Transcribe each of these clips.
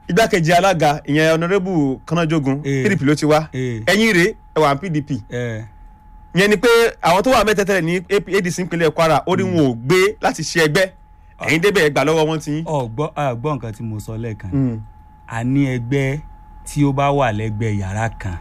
igbákejì alága ìyẹn ọ̀nàrẹ́bù kanajogun Eh. pdp ló ti wá Eh. ẹ̀yìn rèé ẹ̀wà pdp ẹ ìyẹn ni pé àwọn tó wà mẹ́tẹ̀ẹ̀tẹ̀ ní adc ìpínlẹ̀ kwara ó ní wọn ò gbé láti ṣe ẹgbẹ́ ẹ̀yin débẹ̀ ẹgbà lọ́wọ́ wọn ti yín. ọgbọ ọgbọ nǹkan tí mo sọ lẹ́ẹ̀kan a ní ẹgbẹ́ tí ó bá wà lẹ́gbẹ̀ẹ́ yàrá kan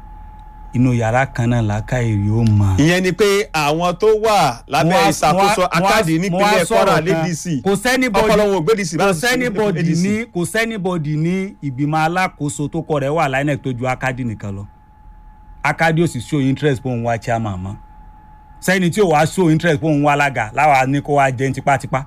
inú yàrá kan náà làákà èrè ó mọ. ìyẹn ni pé àwọn tó wà lábẹ́ ìṣàkóso akáàdì nípínlẹ̀ kwara lẹ́dc kò sẹ́nibọ́dì ọpọlọ wọn ò gbé dc kò sẹ́nibọ́dì ní kò sẹ́nibọ́dì ní ìgbìmọ̀ alákòóso tó kọ rẹ̀ wà láìnẹ̀ tó ju akadi nìkan lọ akadi ò sì show interest pé òun wá chairman mọ́ sẹ́ni tí ò wá show interest pé òun wá alága láwa ní kó wá jẹun tipátipá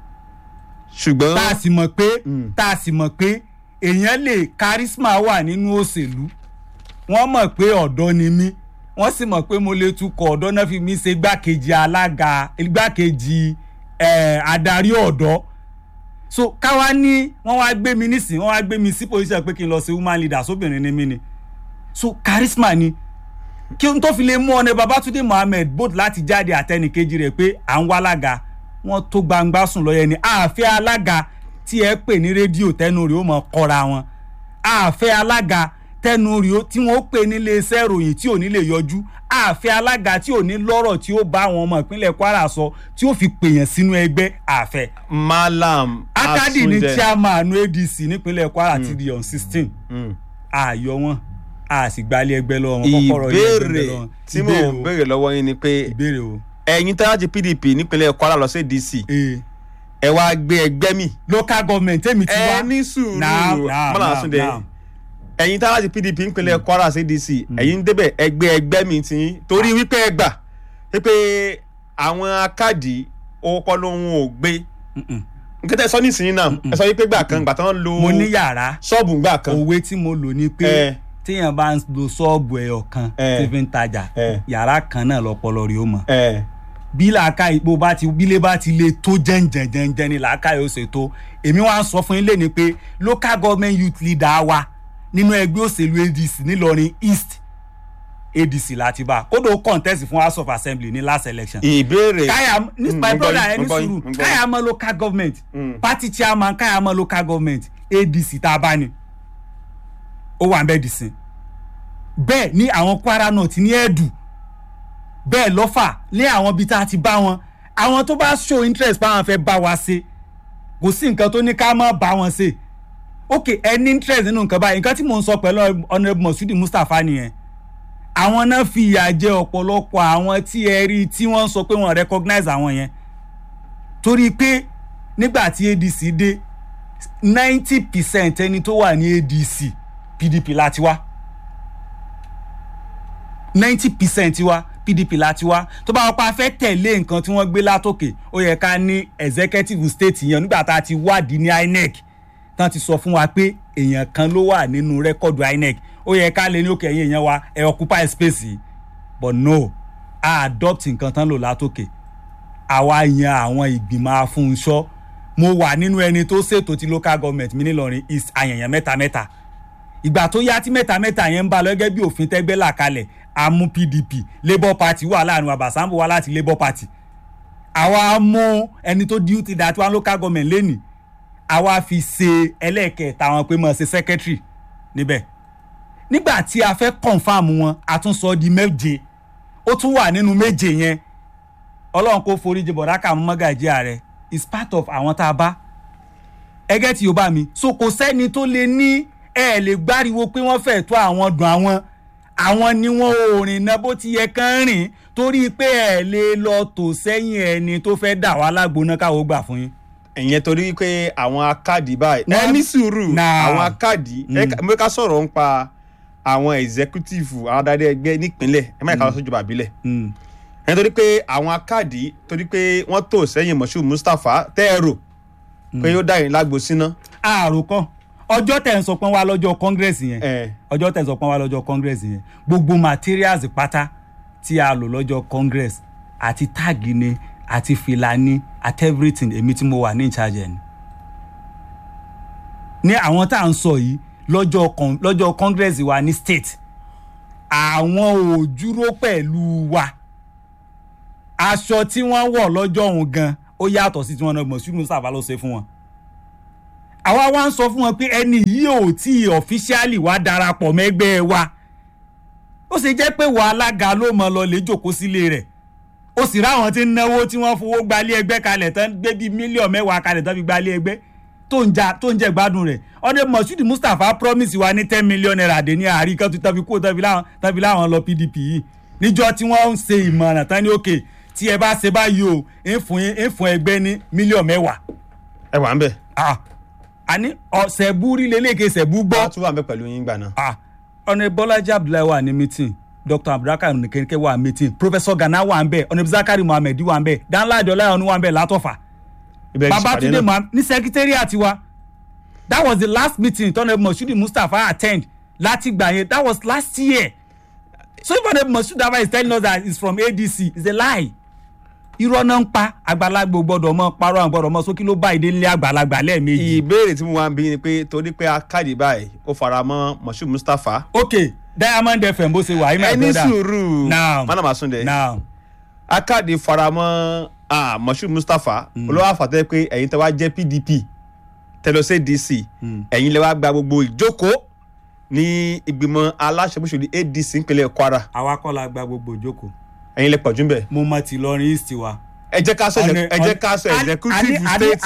ṣùgbọ́n tá a sì mọ̀ pé Mm. tá a sì mọ̀ pé èèyàn lè charisma wà nínú òṣèlú wọ́n mọ̀ pé ọ̀dọ́ ni mí wọ́n sì mọ̀ pé mo lè tukọ̀ ọ̀dọ́ náà fi mí ṣe gbákejì alága gbákejì eh, adarí ọ̀dọ́ so káwa ní wọ́n wá gbé mi nísìnyí wọ́n wá gbé mi sí position pé kí n lọ sí woman leader sóbìnrin ni mí ni so charisma ni kí n tó fi lè mú ọ̀nà babatunde mohammed both láti jáde àtẹnìkejì rẹ̀ pé à ń wá alága wọ́n tó gbangba sùn lọ́yẹ ni àfẹ́ alága tí ẹ pè ní rédíò tẹnu rẹ̀ ó mọ̀ kọ́ra wọn àfẹ́ alága tẹnu rẹ̀ ó tí wọ́n pè ní iléeṣẹ́ ìròyìn tí ò ní lè yọjú àfẹ́ alága tí ò ní lọ́rọ̀ tí ó bá àwọn ọmọ ìpínlẹ̀ kwara sọ tí ó fi pèèyàn sínú ẹgbẹ́ àfẹ́ malam akadi ní Asunde. chairman adc nípínlẹ̀ kwara ti di on sixteen Mm. àyọ wọn a sì gbalẹ̀ ẹgbẹ́ lọ́wọ́ wọn kọ́kọ́rọ́ ilé ẹgbẹ́ ìbéèrè lọ́wọ́ wọn. tí mò ń béèrè lọ́wọ́ yín ni pé ìbéèrè o ẹ̀yin tó láti pdp nípínlẹ̀ kwara lọ sí dc ee ẹ wá gbé ẹgbẹ́ mi local government èmi ti wá ẹ ní sùúrù Naam, naam, malam naam, Asunde naam. ẹ̀yin tó láti pdp nípínlẹ̀ kwara sí dc ẹ̀yin débẹ̀ ẹgbẹ́ ẹgbẹ́ mi ti yín torí wípé ẹ gbà wípé àwọn akádì ọkọ lóhun ò gbé Mm-mm. nǹkan tẹ́ ẹ sọ nísìnyí náà ẹ sọ wípé gbà kan gbà tán lo mo ní yàrá ṣọ́ọ̀bù gbà kan òwe tí mo lò ní pé Eh. téèyàn bá ń lo ṣọ́ọ̀bù ẹyọ kan Eh. tí fi ń tajà Eh. yàrá kan náà lọ́pọlọ rí ó mọ̀ ẹ bí làákà ìpò bá ti bílé bá ti le tó jẹ́ǹjẹ̀ǹjẹ̀ ni làákà yóò ṣe tó èmi wá ń sọ fún yín lẹ́ni pé local government youth leader wa nínú ẹgbẹ́ òṣèlú adc nílọrin east adc láti bá kódò contest fún house of assembly ní last election ìbéèrè káyà ní Mm, my mo gbọ́ brother yín, ẹni mo gbọ́ yín, sùúrù mo gbọ́ yín. káyà mọ local government Mm. party chairman káyà mọ local government adc tá a bá ní ó wà ń bẹ́ẹ̀ dì sí bẹ́ẹ̀ ní àwọn kwara north ní ẹ̀dù bẹ́ẹ̀ lọ́fà ní àwọn ibi tá a ti bá wọn àwọn tó bá show interest báwọn fẹ́ bá wa ṣe kò sí nǹkan tó ní ká má bá wọn ṣe ok ẹ ní interest nínú nǹkan báyìí nǹkan tí mò ń sọ pẹ̀lú honourable mosudi mustapha nìyẹn àwọn náà fi ìyà jẹ ọ̀pọ̀lọpọ̀ àwọn tí ẹ rí tí wọ́n sọ pé wọ́n recognize àwọn yẹn torí pé nígbà tí adc dé ninety percent ẹni tó wà ní adc pdp láti wá ninety percent wa pdp láti wá tó bá wọn pa fẹ́ tẹ̀lé nǹkan tí wọ́n gbé látòkè ó yẹ ká ní executive state yẹn nígbà tá a ti wádìí ní inec tán ti sọ fún wa pé èèyàn kan ló wà nínú rẹ́kọ̀dù inec ó yẹ ká lè ní òkè ẹ̀yìn èèyàn wa ẹ̀ occupy space yìí but no a adopt nǹkan tán lò látòkè àwa yan àwọn ìgbìmọ̀ afúnṣọ́ mo wà nínú ẹni tó ṣètò ti local government mi nílọrin east àyànyàn mẹ́ta mẹ́ta ìgbà tó yá tí mẹ́ta mẹ́ta yẹn ń bá lọ gẹ́gẹ́ bí òfin tẹ́gbẹ́ là kalẹ̀ amú pdp labour party wà láàrin wa basambo wá láti labour party àwa mú ẹni tó duty that one local government lẹ́nìí àwa fi ṣe ẹlẹ́ẹ̀kẹta wọn pé mọ̀ ṣe secretary níbẹ̀ nígbà tí a fẹ́ confam wọn a tún sọ di méje ó tún wà nínú méje yẹn ọlọ́run kò foríjì bọ̀dákà mọ́gàjí ààrẹ is part of àwọn tá a bá ẹgẹ́ tí yóò bá mi so kò sẹ́ni tó lè ní ẹ lè gbáriwo pé wọ́n fẹ́ tó àwọn dùn àwọn àwọn ni wọ́n ò rìn náà bó ti yẹ kán rìn torí pé ẹ lè lọ tò sẹ́yìn ẹni tó fẹ́ dà wá lágbóná káwọ́ gbà fún yín. ìyẹn torí pé àwọn akádì báyìí ẹ Wọ́n- ní sùúrù Nah. àwọn akádì ẹ ká- mo ká sọ̀rọ̀ ń pa àwọn executive àwọn adarí ẹgbẹ́ nípínlẹ̀ ẹ má yẹ ká lọ sójú bàbílẹ̀ Mm. ẹ torí pé àwọn akádì torí pé wọ́n tò sẹ́yìn mọ̀ṣú mustapha tẹ́ẹ̀rò pé ó dá yín lágbo síná àròkọ ọjọ́ tẹ̀ ń sọ pé wá lọ́jọ́ congress yẹn ẹ ọjọ́ tẹ̀ ń sọ pé wá lọ́jọ́ congress yẹn gbogbo materials pátá tí a lò lọ́jọ́ congress àti táàgì ni àti fìlà ni àti everything èmi tí mo wà ní ìcharge ẹ̀ ni. ní àwọn tá à ń sọ yìí lọ́jọ́ con- lọ́jọ́ congress wa ní state àwọn ò dúró pẹ̀lú wa aṣọ tí wọ́n wọ̀ lọ́jọ́ òun gan ó yàtọ̀ sí tí wọ́n náà gbọ̀n sínú sábà ló ṣe fún wọn àwa wá ń sọ fún wọn pé ẹni yìí ò tí ì ọ̀fíṣíálì wá darapọ̀ mẹ́gbẹ́ wa ó sì jẹ́ pé wà alága ló mọ lọ lè jòkó sílé rẹ̀ ó sì ráwọn tí ń náwó tí wọ́n fowó gbalé ẹgbẹ́ kalẹ̀ tán gbé bíi mílíọ̀nù mẹ́wàá kalẹ̀ tán fi gbalé ẹgbẹ́ tó ń ja tó ń jẹ gbádùn rẹ̀ ọdẹ moshood mustapha promise wa ní ten million naira dé ní àárí kan tó tán fi kó tán fi láwọn tán fi láwọn lọ pdp yìí níjọ́ tí wọ́n ń ṣe ìmọ̀ràn tán ní òkè tí ẹ bá ṣe báyìí o ń fún yín ń fún ẹgbẹ́ ní mílíọ̀nù mẹ́wàá ẹ wà ń bẹ̀ ah àní ọ̀sẹ̀bú rí lélẹ́kẹ̀ ṣẹ̀bú gbọ́ wọ́n tún wà ń bẹ̀ pẹ̀lú yín gbà náà. ah ọ̀nà bọ́lájí abdullahi wà ní meeting dr abdulrahman nìkẹ́kẹ́ wà meeting professor gana wà ń bẹ̀ ọ̀nà zakari muhammed wà ń bẹ̀ danladi ọláyọ̀nù wà ń bẹ̀ látọ̀fà ibẹ̀ ti ṣèpàdé babatunde náà. muhammed ní secretariat wa that was the last meeting tọ́nà moshood mustapha attend láti gbà yẹn that was last year so if ọ̀nà moshood mustapha is telling us that he is from adc it's a lie irọ́ náà ń pa àgbàlagbà ò gbọ́dọ̀ mọ́ parọ́ àwọn gbọ́dọ̀ mọ́ sókè ló bá ìdí nílé àgbàlagbà lẹ́ẹ̀mejì. ìbéèrè tí mo wá ń bí ni pé torí pé akáàdì báyìí ó fara mọ́ moshood mustapha. ok diamond fm bó ṣe wà yìí my ẹni brother sùúrù Now. mana masunde now akáàdì fara mọ́ ah, moshood mustapha olówó àfàtẹ́ pé ẹ̀yin tẹ́ wá jẹ́ pdp tẹ́lọ́sẹ̀ dc ẹ̀yin lè wá gba gbogbo ìjókòó ní ìgbìmọ̀ aláṣẹ́bùsọ̀lì adc ìpínlẹ̀ kwara àwa kọ́ la gba gbogbo ìjókòó ẹ̀yin lè pọ̀jù bẹ̀. mo mọ ti lọrin east wa. ẹ jẹ́ ká sọ ẹ jẹ́ ká sọ executive state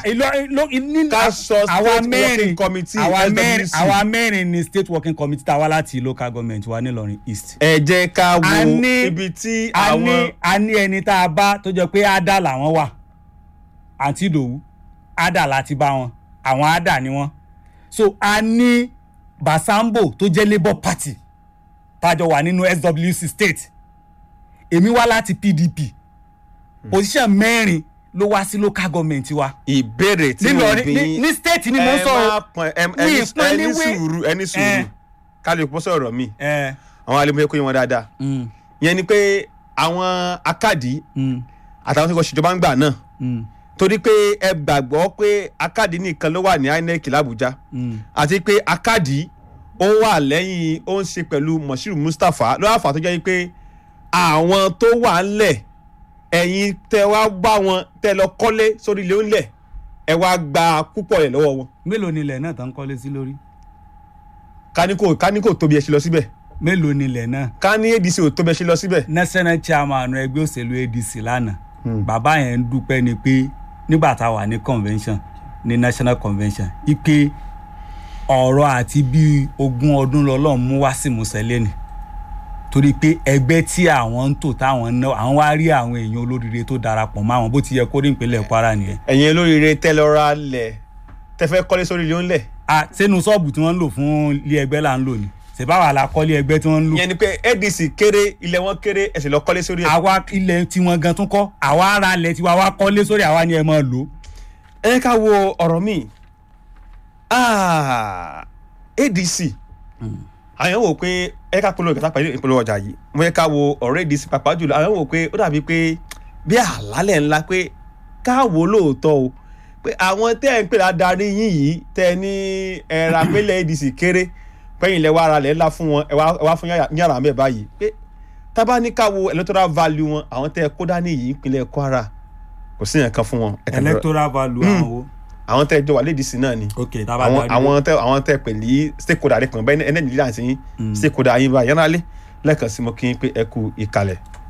ká sọ state working committee àwa mẹ́rin SWC. àwa mẹ́rin ni state working committee tá a wá láti local government wa nílọrin east. ẹ jẹ́ ká wo A ní- ibi tí a àwọn ní a ní ẹni tá a bá tó jẹ pé ada làwọn wà àǹtí ìdòwú ada láti bá wọn àwọn ada ni wọn so a ní basambo tó jẹ labour party tájọ wà nínú swc state èmi wá láti pdp position mẹ́rin ló wá sí local government wa ìbéèrè tí mo nílọrin bí ní ní state ni mo ń ẹ sọ má o pọn ẹ Mi ẹni ìpọn ẹni níwé. sùúrù ẹni Eh. sùúrù ká lè pọ́ sọ̀rọ̀ mi ẹ àwọn alẹ́ kó yín wọn dáadáa mm, yẹn ni pé àwọn akádì mm, àtàwọn tí wọ́n ṣèjọba ń gbà náà mm, torí pé ẹ gbàgbọ́ pé akádì nìkan ló wà ní inec làbújá mm. àti pé akádì ó wà lẹ́yìn ó ń ṣe pẹ̀lú moshiru mustapha ló wà fà tó jẹ́ pé àwọn tó wà ńlẹ̀ ẹ̀yin tẹ wá bá wọn tẹ lọ kọ́lé sórí ilé ńlẹ̀ ẹ wá gba púpọ̀ rẹ̀ lọ́wọ́ wọn mélòó ni ilẹ̀ náà tán kọ́lé sí lórí káníkò káníkò tóbi ẹ ṣe lọ síbẹ̀ mélòó ni ilẹ̀ náà ká ní adc ò tóbi ẹ ṣe lọ síbẹ̀. national chairman ẹgbẹ́ òṣèlú adc lánàá bàbá yẹn ń dúpẹ́ ni pé nígbà tá a wà ní convention ní national convention ipe ọ̀rọ̀ àti bí ogún ọdún lọ́lọ́run mú wá sí musẹ́lẹ̀ ni torí pé ẹgbẹ́ tí àwọn ń tò táwọn ń ná àwọn wá rí àwọn èèyàn olóríire tó darapọ̀ mọ́ àwọn bó ti yẹ kó rí ìpínlẹ̀ kwara nìyẹn. ẹ̀yin olóríire tẹ lọ ra lẹ̀ tẹ fẹ́ kọ́lé sórí ilé ńlẹ̀ a sẹ́nu ṣọ́ọ̀bù tí wọ́n ń lò fún ilé ẹgbẹ́ là ń lò ní ṣèbáwá la kọ́ ilé ẹgbẹ́ tí wọ́n ń lò. ìyẹn ni pé adc kéré ilẹ̀ wọn kéré ẹ̀sìn lọ kọ́lé sórí ẹ̀. àwa ilẹ̀ tiwọn gan tún kọ́ àwa ara ilẹ̀ tiwa wa kọ́lé sórí àwa ni ẹ máa lò ó. ẹ jẹ́ ká wo ọ̀rọ̀ míì Ah, adc àwọn wò pé ẹ ká polówó ìkàtà pẹ̀lú ìpolówó ọjà yìí mo yẹ ká wo ọ̀rọ̀ adc pàápàá jùlọ àwọn wò pé ó dàbí pé bí àlálẹ̀ ńlá pé ká wò ó lóòótọ́ o pé àwọn tẹ́ ẹ̀ ń pè ládarí yín yìí tẹ́ ẹ ní ẹ̀rọ apẹ́lẹ̀ adc kéré pẹ́yìn lẹ́wọ́ ara rẹ̀ ńlá fún wọn ẹ wá ẹ wá fún yàrá mẹ́ báyìí pé tábà ní ká wo electoral value wọn àwọn tẹ́ ẹ kó dání yìí ìpínlẹ̀ kwara kò sí yẹn kan fún wọn. ẹ kàn lọ- electoral value àwọn wo. àwọn tẹ́ ẹ jọ wà lédi sí náà ni ok tábà àwọn darí àwọn tẹ àwọn tẹ pè ní stakeholder rẹ pọn bẹ́ẹ̀ ẹni nàìjíríà sí stakeholder yín bá yẹn lálẹ́ lẹ́ẹ̀kan sí mo kí n pé ẹ kú ìkàlẹ̀.